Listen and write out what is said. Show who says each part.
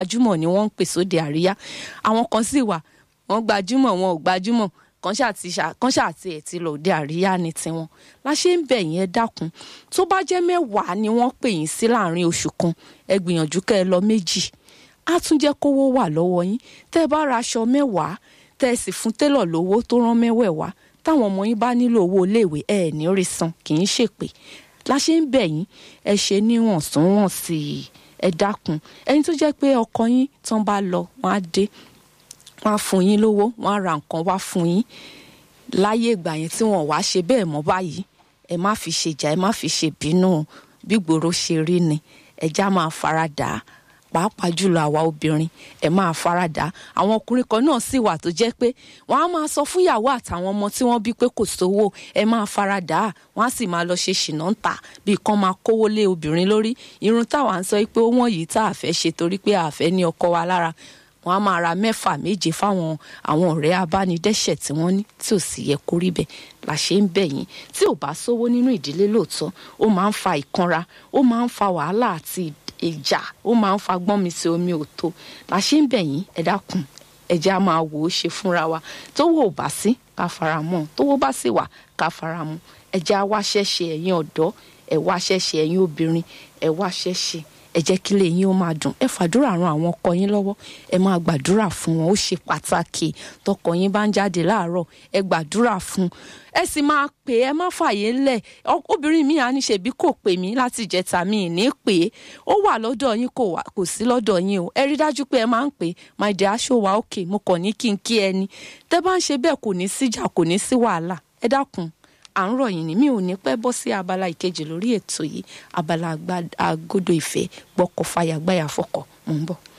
Speaker 1: gbajúmọ̀ ni wọ́n ń pè sóde àríyá àwọn kan sì wà wọ́n gbajúmọ̀ wọn ò gbajúmọ̀ kan ṣàti kan ṣàti ẹ̀ ti lọ òde àríyá ni tiwọn la ṣe ń bẹ̀ yín ẹ dákun tó bá jẹ́ mẹ́wàá ni wọ́n pè yín sí láàrin oṣù kan ẹ gbìyànjú kẹ́ ẹ lọ méjì á tún jẹ́ kówó wà lọ́wọ́ yín tẹ́ ẹ bá ra aṣọ mẹ́wàá tẹ́ ẹ sì fún télọ̀ lówó tó rán mẹ́wẹ̀ẹ̀wá táwọn ọmọ yín bá nílò owó iléèwé ẹ ní rí san kì í ṣèpè la ṣe ń bẹ̀ yín ẹ ṣe níwọ̀ntúnwọ̀nsì ẹ dákun ẹni tó jẹ́ pé ọkọ yín tán bá lọ wọ́n á dé wọ́n á fún yín lówó wọ́n á ra nǹkan wá fún yín láyé ìgbà yẹn tí wọ́n wá ṣe bẹ́ẹ̀ mọ́ báyìí ẹ má fi ṣe jà ẹ má fi ṣe bínú bí gbòòrò ṣe rí ni ẹja máa fara dà á pàápàá jùlọ àwa obìnrin ẹ máa fara dà á àwọn ọkùnrin kan náà sì wà tó jẹ́ pé wọ́n á máa sọ fún ìyàwó àtàwọn ọmọ tí wọ́n bí pé kò sówó ẹ máa fara dà á wọ́n á sì máa lọ ṣe ṣìnà ń tà bí kan máa kówó lé obìnrin lórí irun táwa ń sọ pé ó wọ̀n yìí tá a fẹ́ ṣe torí pé a fẹ́ ní ọkọ wa lára wọn á máa ra mẹ́fà méje fáwọn àwọn ọ̀rẹ́ abánidẹ́ṣẹ̀ tí wọ́n ní tí ò sì yẹ kó rí bẹ́ẹ̀ la ṣe ń bẹ̀ yín tí ò bá sówó nínú ìdílé lóòótọ́ ó máa ń fa ìkanra ó máa ń fa wàhálà àti ìjà ó máa ń fa gbọ́n mi sí omi òtó la ṣe ń bẹ̀ yín ẹ dákun ẹ jẹ́ á máa wò ó ṣe fúnra wa tówó ò bá sí ká fara mọ́ tówó bá sì wà ká fara mọ́ ẹ jẹ́ á wá ṣẹ́ṣe ẹ̀yin ọ̀dọ́ ẹ wá ṣẹ́ṣe ẹ̀yin obìnrin ẹ wá ṣẹ́ṣe ẹ jẹ́ kí ilé yín ó máa dùn ẹ fàdúrà ran àwọn ọkọ yín lọ́wọ́ ẹ máa gbàdúrà fún wọn ó ṣe pàtàkì tọkọ yín bá ń jáde láàárọ̀ ẹ gbàdúrà fún ẹ sì máa pè ẹ má fàyè ńlẹ̀ obìnrin mi à ní ṣèbí kò pè mí láti ìjẹta mi ní pè é ó wà lọ́dọ̀ yín kò wà kò sí lọ́dọ̀ yín o ẹ rí dájú pé ẹ máa ń pè é my dear aṣọ wa òkè mo kàn ní kí n kí ẹni tẹ bá ń ṣe bẹ́ẹ̀ kò ní síjà kò ní sí wàhálà ẹ dákun à ń rọ̀ yín ni mi ò ní pẹ́ bọ́ sí abala ìkejì lórí ètò yìí abala àgọ́dọ̀ ìfẹ́ gbọ́kọ̀ fàyà gbáyà fọkọ̀ mò ń bọ̀.